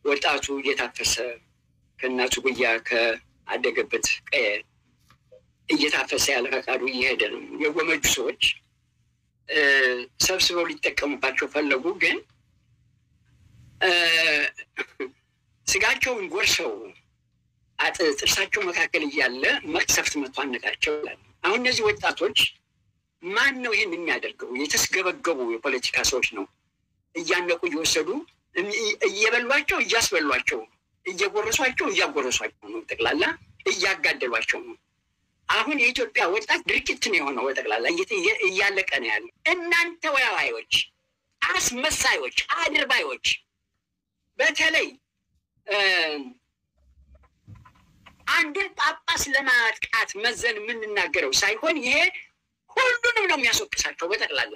ወጣቱ እየታፈሰ ከእናቱ ጉያ ከአደገበት ቀየ እየታፈሰ ያለ ፈቃዱ እየሄደ ነው። የጎመጁ ሰዎች ሰብስበው ሊጠቀሙባቸው ፈለጉ። ግን ስጋቸውን ጎርሰው ጥርሳቸው መካከል እያለ መቅሰፍት መቶ አነቃቸው ይላል። አሁን እነዚህ ወጣቶች ማን ነው ይህን የሚያደርገው? የተስገበገቡ የፖለቲካ ሰዎች ነው እያነቁ እየወሰዱ እየበሏቸው እያስበሏቸው፣ እየጎረሷቸው እያጎረሷቸው ነው። ጠቅላላ እያጋደሏቸው ነው። አሁን የኢትዮጵያ ወጣት ድርጊት ነው የሆነው። በጠቅላላ እያለቀ ነው ያለ። እናንተ ወያዋዮች፣ አስመሳዮች፣ አድርባዮች በተለይ አንድን ጳጳስ ለማጥቃት መዘን የምንናገረው ሳይሆን ይሄ ሁሉንም ነው የሚያስወቅሳቸው በጠቅላላ።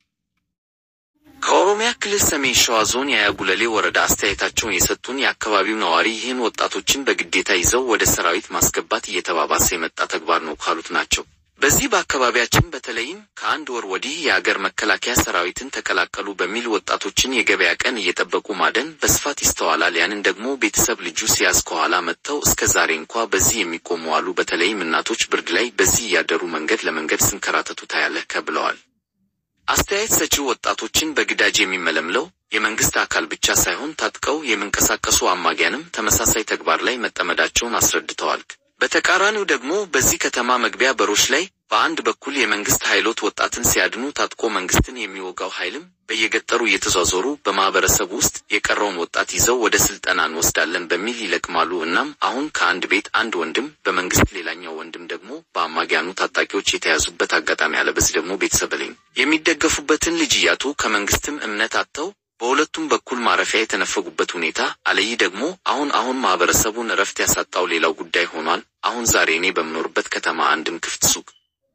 ከኦሮሚያ ክልል ሰሜን ሸዋ ዞን የአያጉለሌ ወረዳ አስተያየታቸውን የሰጡን የአካባቢው ነዋሪ ይህን ወጣቶችን በግዴታ ይዘው ወደ ሰራዊት ማስገባት እየተባባሰ የመጣ ተግባር ነው ካሉት ናቸው። በዚህ በአካባቢያችን በተለይም ከአንድ ወር ወዲህ የአገር መከላከያ ሰራዊትን ተቀላቀሉ በሚል ወጣቶችን የገበያ ቀን እየጠበቁ ማደን በስፋት ይስተዋላል። ያንን ደግሞ ቤተሰብ ልጁ ሲያዝ ከኋላ መጥተው እስከ ዛሬ እንኳ በዚህ የሚቆሙ አሉ። በተለይም እናቶች ብርድ ላይ በዚህ እያደሩ መንገድ ለመንገድ ስንከራተቱ ታያለህ ብለዋል። አስተያየት ሰጪው ወጣቶችን በግዳጅ የሚመለምለው የመንግስት አካል ብቻ ሳይሆን ታጥቀው የሚንቀሳቀሱ አማጊያንም ተመሳሳይ ተግባር ላይ መጠመዳቸውን አስረድተዋል። በተቃራኒው ደግሞ በዚህ ከተማ መግቢያ በሮች ላይ በአንድ በኩል የመንግስት ኃይሎት ወጣትን ሲያድኑ ታጥቆ መንግስትን የሚወጋው ኃይልም በየገጠሩ እየተዟዞሩ በማህበረሰቡ ውስጥ የቀረውን ወጣት ይዘው ወደ ስልጠና እንወስዳለን በሚል ይለቅማሉ። እናም አሁን ከአንድ ቤት አንድ ወንድም በመንግስት ሌላኛው ወንድም ደግሞ በአማጊያኑ ታጣቂዎች የተያዙበት አጋጣሚ አለ። በዚህ ደግሞ ቤተሰብ ላይ የሚደገፉበትን ልጅ እያጡ ከመንግስትም እምነት አጥተው በሁለቱም በኩል ማረፊያ የተነፈጉበት ሁኔታ አለይ ደግሞ አሁን አሁን ማህበረሰቡን እረፍት ያሳጣው ሌላው ጉዳይ ሆኗል። አሁን ዛሬ እኔ በምኖርበት ከተማ አንድም ክፍት ሱቅ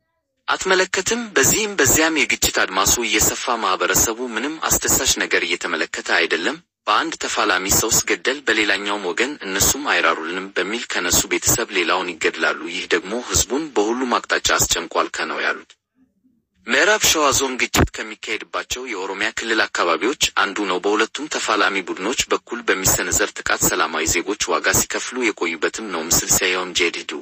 አትመለከትም። በዚህም በዚያም የግጭት አድማሱ እየሰፋ ማህበረሰቡ ምንም አስደሳች ነገር እየተመለከተ አይደለም። በአንድ ተፋላሚ ሰው ስገደል በሌላኛውም ወገን እነሱም አይራሩልንም በሚል ከነሱ ቤተሰብ ሌላውን ይገድላሉ። ይህ ደግሞ ህዝቡን በሁሉም አቅጣጫ አስጨንቋል ከነው ያሉት ምዕራብ ሸዋ ዞን ግጭት ከሚካሄድባቸው የኦሮሚያ ክልል አካባቢዎች አንዱ ነው። በሁለቱም ተፋላሚ ቡድኖች በኩል በሚሰነዘር ጥቃት ሰላማዊ ዜጎች ዋጋ ሲከፍሉ የቆዩበትም ነው። ምስል ሲያየውም ጄድዱ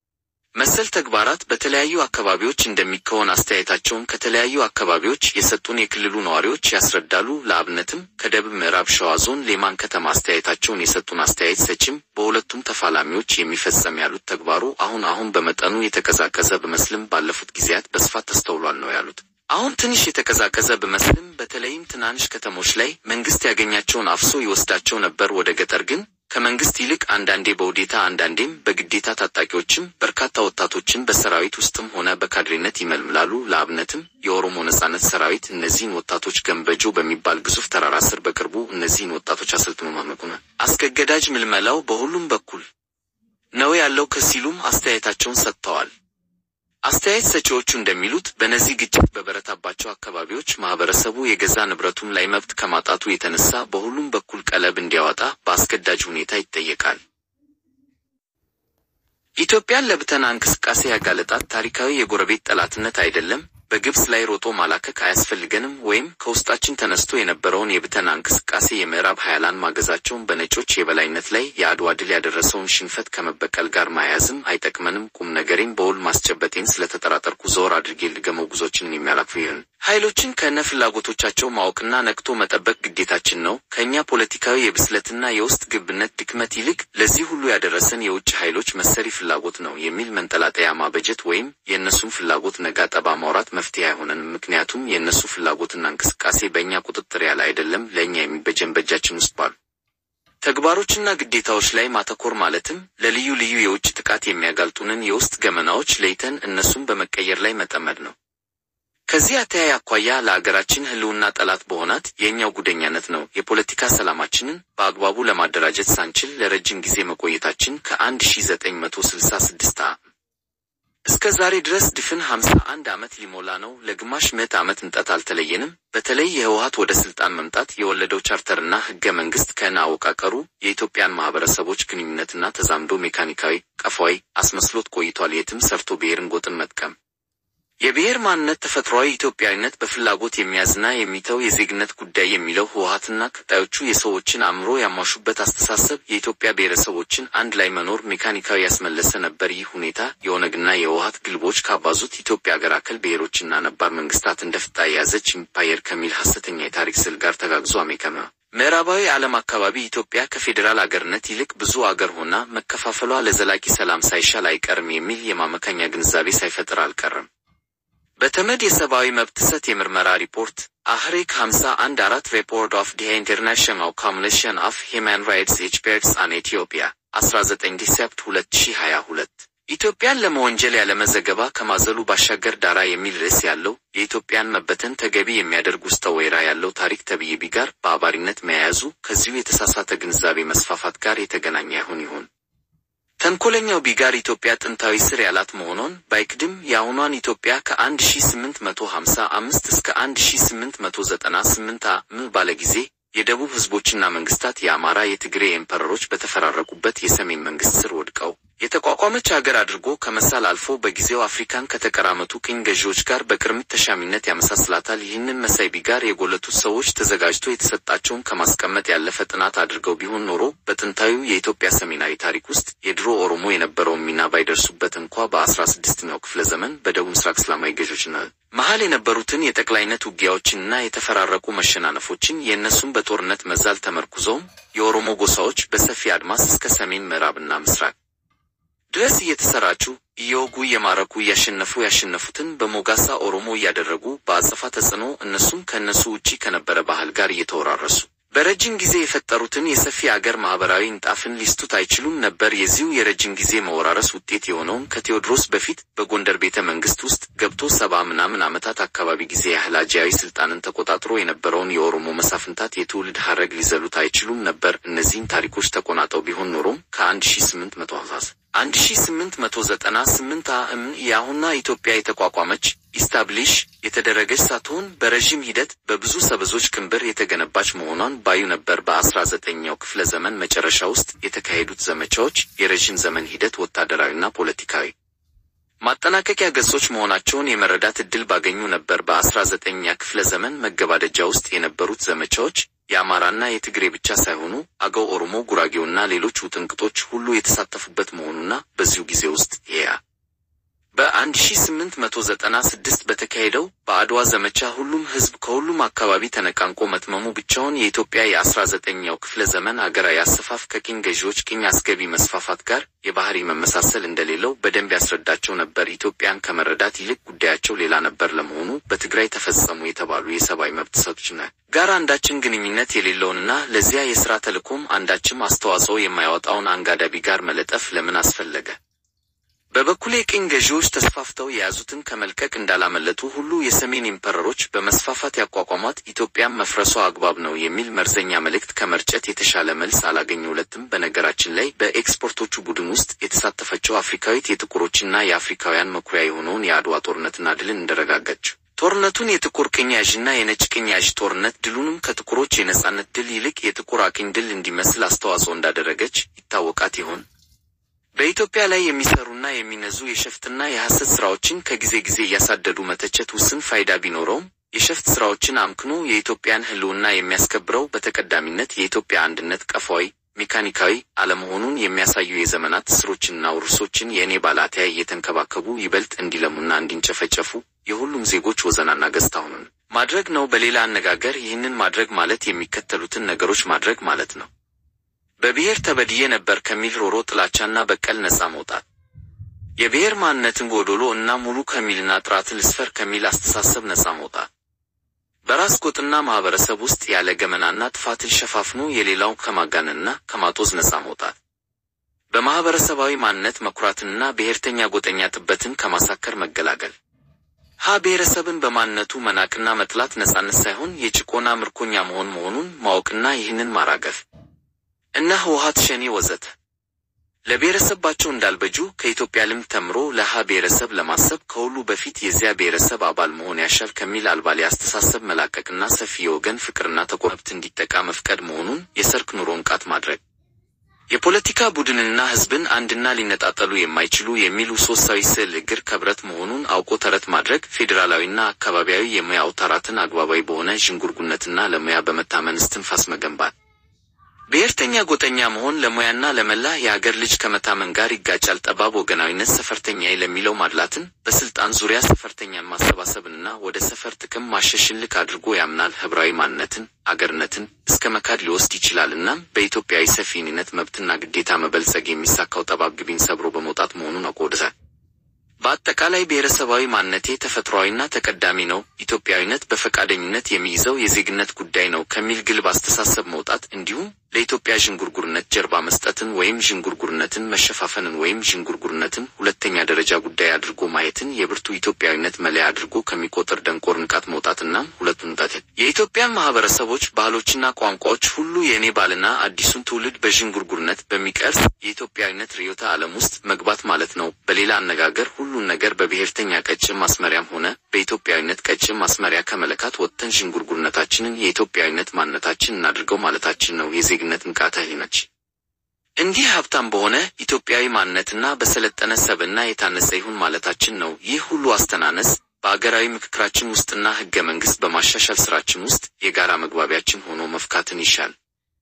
መሰል ተግባራት በተለያዩ አካባቢዎች እንደሚከወን አስተያየታቸውን ከተለያዩ አካባቢዎች የሰጡን የክልሉ ነዋሪዎች ያስረዳሉ። ለአብነትም ከደቡብ ምዕራብ ሸዋ ዞን ሌማን ከተማ አስተያየታቸውን የሰጡን አስተያየት ሰጭም በሁለቱም ተፋላሚዎች የሚፈጸም ያሉት ተግባሩ አሁን አሁን በመጠኑ የተቀዛቀዘ ብመስልም ባለፉት ጊዜያት በስፋት ተስተውሏል ነው ያሉት። አሁን ትንሽ የተቀዛቀዘ ብመስልም በተለይም ትናንሽ ከተሞች ላይ መንግስት ያገኛቸውን አፍሶ ይወስዳቸው ነበር ወደ ገጠር ግን ከመንግስት ይልቅ አንዳንዴ በውዴታ አንዳንዴም በግዴታ ታጣቂዎችም በርካታ ወጣቶችን በሰራዊት ውስጥም ሆነ በካድሬነት ይመልምላሉ። ለአብነትም የኦሮሞ ነጻነት ሰራዊት እነዚህን ወጣቶች ገንበጆ በሚባል ግዙፍ ተራራ ስር በቅርቡ እነዚህን ወጣቶች አሰልጥኖ ማመቁነ አስገዳጅ ምልመላው በሁሉም በኩል ነው ያለው ከሲሉም አስተያየታቸውን ሰጥተዋል። አስተያየት ሰጪዎቹ እንደሚሉት በነዚህ ግጭት በበረታባቸው አካባቢዎች ማህበረሰቡ የገዛ ንብረቱም ላይ መብት ከማጣቱ የተነሳ በሁሉም በኩል ቀለብ እንዲያወጣ በአስገዳጅ ሁኔታ ይጠየቃል። ኢትዮጵያን ለብተና እንቅስቃሴ ያጋለጣት ታሪካዊ የጎረቤት ጠላትነት አይደለም። በግብፅ ላይ ሮጦ ማላከክ አያስፈልገንም ወይም ከውስጣችን ተነስቶ የነበረውን የብተና እንቅስቃሴ የምዕራብ ሀያላን ማገዛቸውን በነጮች የበላይነት ላይ የአድዋ ድል ያደረሰውን ሽንፈት ከመበቀል ጋር ማያያዝም አይጠቅመንም። ቁም ነገሬን በውል ማስጨበጤን ስለተጠራጠርኩ ዘወር አድርጌ ልገመው ጉዞችንን የሚያላክፉ ይህን ኃይሎችን ከነ ፍላጎቶቻቸው ማወቅና ነቅቶ መጠበቅ ግዴታችን ነው። ከእኛ ፖለቲካዊ የብስለትና የውስጥ ግብነት ድክመት ይልቅ ለዚህ ሁሉ ያደረሰን የውጭ ኃይሎች መሰሪ ፍላጎት ነው የሚል መንጠላጠያ ማበጀት ወይም የእነሱን ፍላጎት ነጋ ጠባ ማውራት መፍትሄ አይሆነንም። ምክንያቱም የእነሱ ፍላጎትና እንቅስቃሴ በእኛ ቁጥጥር ያለ አይደለም። ለእኛ የሚበጀን በእጃችን ውስጥ ባሉ ተግባሮችና ግዴታዎች ላይ ማተኮር ማለትም ለልዩ ልዩ የውጭ ጥቃት የሚያጋልጡንን የውስጥ ገመናዎች ለይተን እነሱን በመቀየር ላይ መጠመድ ነው። ከዚህ አተያይ አኳያ ለአገራችን ሕልውና ጠላት በሆናት የእኛው ጉደኛነት ነው የፖለቲካ ሰላማችንን በአግባቡ ለማደራጀት ሳንችል ለረጅም ጊዜ መቆየታችን ከአንድ ሺ ዘጠኝ መቶ ስልሳ ስድስት እስከ ዛሬ ድረስ ድፍን ሀምሳ አንድ ዓመት ሊሞላ ነው። ለግማሽ ምዕት ዓመት እንጠት አልተለየንም። በተለይ የህወሀት ወደ ስልጣን መምጣት የወለደው ቻርተርና ህገ መንግስት ከነ አወቃቀሩ የኢትዮጵያን ማህበረሰቦች ግንኙነትና ተዛምዶ ሜካኒካዊ፣ ቀፋዊ አስመስሎት ቆይቷል። የትም ሰርቶ ብሔርን ጎጥን መጥቀም የብሔር ማንነት ተፈጥሯዊ ኢትዮጵያዊነት በፍላጎት የሚያዝና የሚተው የዜግነት ጉዳይ የሚለው ህወሓትና ቀጣዮቹ የሰዎችን አእምሮ ያሟሹበት አስተሳሰብ የኢትዮጵያ ብሔረሰቦችን አንድ ላይ መኖር ሜካኒካዊ ያስመለሰ ነበር። ይህ ሁኔታ የኦነግና የህወሓት ግልቦች ካባዙት ኢትዮጵያ አገር አከል ብሔሮችና ነባር መንግስታት እንደ ፍጣ የያዘች ኢምፓየር ከሚል ሐሰተኛ የታሪክ ስዕል ጋር ተጋግዞ አሜከመ ምዕራባዊ ዓለም አካባቢ ኢትዮጵያ ከፌዴራል አገርነት ይልቅ ብዙ አገር ሆና መከፋፈሏ ለዘላቂ ሰላም ሳይሻል አይቀርም የሚል የማመካኛ ግንዛቤ ሳይፈጥር አልቀረም። በተመድ የሰብአዊ መብት ጥሰት የምርመራ ሪፖርት አህሬክ 51 አራት ሪፖርት ኦፍ ዲ ኢንተርናሽናል ኮሚሽን ኦፍ ሂውማን ራይትስ ኤክስፐርትስ አን ኢትዮጵያ 19 ዲሴፕት 2022 ኢትዮጵያን ለመወንጀል ያለመዘገባ ከማዘሉ ባሻገር ዳራ የሚል ርዕስ ያለው የኢትዮጵያን መበተን ተገቢ የሚያደርግ ውስጠ ወይራ ያለው ታሪክ ተብዬ ጋር በአባሪነት መያያዙ ከዚሁ የተሳሳተ ግንዛቤ መስፋፋት ጋር የተገናኘ ይሆን ይሆን? ተንኮለኛው ቢጋር ኢትዮጵያ ጥንታዊ ስር ያላት መሆኗን ባይክድም የአሁኗን ኢትዮጵያ ከ1855 እስከ 1898 ዓ.ም ባለ ጊዜ የደቡብ ህዝቦችና መንግስታት የአማራ፣ የትግሬ ኤምፐረሮች በተፈራረቁበት የሰሜን መንግስት ስር ወድቀው የተቋቋመች አገር አድርጎ ከመሳል አልፎ በጊዜው አፍሪካን ከተቀራመቱ ቅኝ ገዢዎች ጋር በቅርምት ተሻሚነት ያመሳስላታል። ይህንን መሳይ ቢጋር የጎለቱት ሰዎች ተዘጋጅቶ የተሰጣቸውን ከማስቀመጥ ያለፈ ጥናት አድርገው ቢሆን ኖሮ በጥንታዊው የኢትዮጵያ ሰሜናዊ ታሪክ ውስጥ የድሮ ኦሮሞ የነበረውን ሚና ባይደርሱበት እንኳ በአስራ ስድስተኛው ክፍለ ዘመን በደቡብ ምስራቅ እስላማዊ ገዢዎች መሀል የነበሩትን የጠቅላይነት ውጊያዎችንና የተፈራረቁ መሸናነፎችን የእነሱም በጦርነት መዛል ተመርኩዘውም የኦሮሞ ጎሳዎች በሰፊ አድማስ እስከ ሰሜን ምዕራብና ምስራቅ ድረስ እየተሰራጩ እየወጉ እየማረኩ እያሸነፉ ያሸነፉትን በሞጋሳ ኦሮሞ እያደረጉ በአጸፋ ተጽዕኖ እነሱም ከእነሱ ውጪ ከነበረ ባህል ጋር እየተወራረሱ በረጅም ጊዜ የፈጠሩትን የሰፊ አገር ማህበራዊ ንጣፍን ሊስቱት አይችሉም ነበር። የዚሁ የረጅም ጊዜ መወራረስ ውጤት የሆነውን ከቴዎድሮስ በፊት በጎንደር ቤተ መንግስት ውስጥ ገብቶ ሰባ ምናምን ዓመታት አካባቢ ጊዜ ያህል አጃዊ ስልጣንን ተቆጣጥሮ የነበረውን የኦሮሞ መሳፍንታት የትውልድ ሀረግ ሊዘሉት አይችሉም ነበር። እነዚህን ታሪኮች ተቆናጠው ቢሆን ኖሮም ከአንድ ሺ ስምንት መቶ አንድ ሺ ስምንት መቶ ዘጠና ስምንት አም የአሁኗ ኢትዮጵያ የተቋቋመች ኢስታብሊሽ የተደረገች ሳትሆን በረዥም ሂደት በብዙ ሰበዞች ቅንብር የተገነባች መሆኗን ባዩ ነበር። በአስራ ዘጠነኛው ክፍለ ዘመን መጨረሻ ውስጥ የተካሄዱት ዘመቻዎች የረዥም ዘመን ሂደት ወታደራዊና ፖለቲካዊ ማጠናቀቂያ ገጾች መሆናቸውን የመረዳት ዕድል ባገኙ ነበር። በአስራ ዘጠነኛ ክፍለ ዘመን መገባደጃ ውስጥ የነበሩት ዘመቻዎች የአማራና የትግሬ ብቻ ሳይሆኑ አገው፣ ኦሮሞ፣ ጉራጌውና ሌሎች ውጥንቅጦች ሁሉ የተሳተፉበት መሆኑና በዚሁ ጊዜ ውስጥ ያ በ1896 በተካሄደው በአድዋ ዘመቻ ሁሉም ሕዝብ ከሁሉም አካባቢ ተነቃንቆ መትመሙ ብቻውን የኢትዮጵያ የ19ኛው ክፍለ ዘመን አገራዊ አሰፋፍ ከቅኝ ገዢዎች ቅኝ አስገቢ መስፋፋት ጋር የባህሪ መመሳሰል እንደሌለው በደንብ ያስረዳቸው ነበር። ኢትዮጵያን ከመረዳት ይልቅ ጉዳያቸው ሌላ ነበር። ለመሆኑ በትግራይ ተፈጸሙ የተባሉ የሰብአዊ መብት ጥሰቶችና ጋር አንዳችን ግንኙነት የሌለውንና ለዚያ የሥራ ተልዕኮም አንዳችም አስተዋጽኦ የማያወጣውን አንጋዳቢ ጋር መለጠፍ ለምን አስፈለገ? በበኩሌ ቅኝ ገዢዎች ተስፋፍተው የያዙትን ከመልቀቅ እንዳላመለጡ ሁሉ የሰሜን ኢምፐረሮች በመስፋፋት ያቋቋሟት ኢትዮጵያም መፍረሷ አግባብ ነው የሚል መርዘኛ መልእክት ከመርጨት የተሻለ መልስ አላገኘሁለትም። በነገራችን ላይ በኤክስፐርቶቹ ቡድን ውስጥ የተሳተፈችው አፍሪካዊት የጥቁሮችና የአፍሪካውያን መኩሪያ የሆነውን የአድዋ ጦርነትና ድልን እንደረጋገች ጦርነቱን የጥቁር ቅኝ ያዥና የነጭ ቅኝ ያዥ ጦርነት ድሉንም ከጥቁሮች የነጻነት ድል ይልቅ የጥቁር አቅኝ ድል እንዲመስል አስተዋጽኦ እንዳደረገች ይታወቃት ይሆን? በኢትዮጵያ ላይ የሚሰሩና የሚነዙ የሸፍትና የሐሰት ስራዎችን ከጊዜ ጊዜ እያሳደዱ መተቸት ውስን ፋይዳ ቢኖረውም የሸፍት ስራዎችን አምክኖ የኢትዮጵያን ሕልውና የሚያስከብረው በተቀዳሚነት የኢትዮጵያ አንድነት ቀፋዊ ሜካኒካዊ አለመሆኑን የሚያሳዩ የዘመናት እስሮችንና ውርሶችን የእኔ ባላትያ እየተንከባከቡ ይበልጥ እንዲለሙና እንዲንጨፈጨፉ የሁሉም ዜጎች ወዘናና ገጽታ ሆኑን ማድረግ ነው። በሌላ አነጋገር ይህንን ማድረግ ማለት የሚከተሉትን ነገሮች ማድረግ ማለት ነው። በብሔር ተበድዬ ነበር ከሚል ሮሮ ጥላቻና በቀል ነፃ መውጣት፣ የብሔር ማንነትን ጎዶሎ እና ሙሉ ከሚልና ጥራትን ልስፈር ከሚል አስተሳሰብ ነፃ መውጣት፣ በራስ ጎጥና ማህበረሰብ ውስጥ ያለ ገመናና ጥፋትን ሸፋፍኖ የሌላው ከማጋነንና ከማጦዝ ነፃ መውጣት፣ በማህበረሰባዊ ማንነት መኩራትንና ብሔርተኛ ጎጠኛ ጥበትን ከማሳከር መገላገል ሀ ብሔረሰብን በማንነቱ መናቅና መጥላት ነፃነት ሳይሆን የጭቆና ምርኮኛ መሆን መሆኑን ማወቅና ይህንን ማራገፍ እና ህወሓት ሸኔ ወዘተ ለብሔረሰባቸው እንዳልበጁ ከኢትዮጵያ ልምድ ተምሮ ለሀ ብሔረሰብ ለማሰብ ከሁሉ በፊት የዚያ ብሔረሰብ አባል መሆን ያሻል ከሚል አልባሌ አስተሳሰብ መላቀቅና ሰፊ የወገን ፍቅርና ተቆ መብት እንዲጠቃ መፍቀድ መሆኑን የሰርክ ኑሮ ንቃት ማድረግ የፖለቲካ ቡድንንና ህዝብን አንድና ሊነጣጠሉ የማይችሉ የሚሉ ሶስታዊ ስዕል እግር ከብረት መሆኑን አውቆ ተረት ማድረግ፣ ፌዴራላዊና አካባቢያዊ የሙያ አውታራትን አግባባዊ በሆነ ዥንጉርጉነትና ለሙያ በመታመን እስትንፋስ መገንባት ብሔርተኛ ጎጠኛ መሆን ለሙያና ለመላ የሀገር ልጅ ከመታመን ጋር ይጋጫል። ጠባብ ወገናዊነት ሰፈርተኛዬ ለሚለው ማድላትን፣ በስልጣን ዙሪያ ሰፈርተኛን ማሰባሰብንና ወደ ሰፈር ጥቅም ማሸሽን ልክ አድርጎ ያምናል። ህብራዊ ማንነትን አገርነትን እስከ መካድ ሊወስድ ይችላል። እናም በኢትዮጵያዊ ሰፊነት መብትና ግዴታ መበልጸግ የሚሳካው ጠባብ ግቢን ሰብሮ በመውጣት መሆኑን አውቆድታል። በአጠቃላይ ብሔረሰባዊ ማንነቴ ተፈጥሯዊና ተቀዳሚ ነው፣ ኢትዮጵያዊነት በፈቃደኝነት የሚይዘው የዜግነት ጉዳይ ነው ከሚል ግልብ አስተሳሰብ መውጣት እንዲሁም ለኢትዮጵያ ዥንጉርጉርነት ጀርባ መስጠትን ወይም ዥንጉርጉርነትን መሸፋፈንን ወይም ዥንጉርጉርነትን ሁለተኛ ደረጃ ጉዳይ አድርጎ ማየትን የብርቱ ኢትዮጵያዊነት መለያ አድርጎ ከሚቆጠር ደንቆር ንቃት መውጣትና ሁለቱን ጣት የኢትዮጵያን ማህበረሰቦች ባህሎችና ቋንቋዎች ሁሉ የእኔ ባልና አዲሱን ትውልድ በዥንጉርጉርነት በሚቀርስ የኢትዮጵያዊነት ርዕዮተ ዓለም ውስጥ መግባት ማለት ነው። በሌላ አነጋገር ሁሉን ነገር በብሔርተኛ ቀጭን ማስመሪያም ሆነ በኢትዮጵያዊነት ቀጭን ማስመሪያ ከመለካት ወጥተን ዥንጉርጉርነታችንን የኢትዮጵያዊነት ማንነታችን እናድርገው ማለታችን ነው። የዜግነት ንቃተ ህሊናች እንዲህ ሀብታም በሆነ ኢትዮጵያዊ ማንነትና በሰለጠነ ሰብዕና የታነጸ ይሁን ማለታችን ነው። ይህ ሁሉ አስተናነስ በአገራዊ ምክክራችን ውስጥና ህገ መንግስት በማሻሻል ስራችን ውስጥ የጋራ መግባቢያችን ሆኖ መፍካትን ይሻል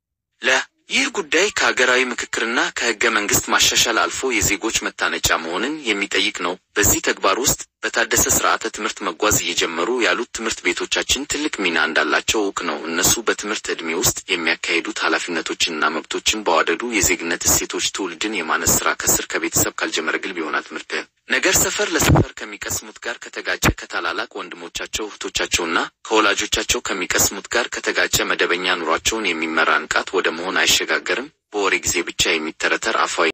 ለ ይህ ጉዳይ ከሀገራዊ ምክክርና ከህገ መንግስት ማሻሻል አልፎ የዜጎች መታነጫ መሆንን የሚጠይቅ ነው። በዚህ ተግባር ውስጥ በታደሰ ስርዓተ ትምህርት መጓዝ እየጀመሩ ያሉት ትምህርት ቤቶቻችን ትልቅ ሚና እንዳላቸው እውቅ ነው። እነሱ በትምህርት ዕድሜ ውስጥ የሚያካሂዱት ኃላፊነቶችንና መብቶችን በዋደዱ የዜግነት እሴቶች ትውልድን የማነስ ስራ ከስር ከቤተሰብ ካልጀመረ ግልብ ይሆናል። ትምህርት ነገር ሰፈር ለሰፈር ከሚቀስሙት ጋር ከተጋጨ ከታላላቅ ወንድሞቻቸው እህቶቻቸውና ከወላጆቻቸው ከሚቀስሙት ጋር ከተጋጨ መደበኛ ኑሯቸውን የሚመራ ንቃት ወደ መሆን አይሸጋገርም። በወሬ ጊዜ ብቻ የሚተረተር አፋዊ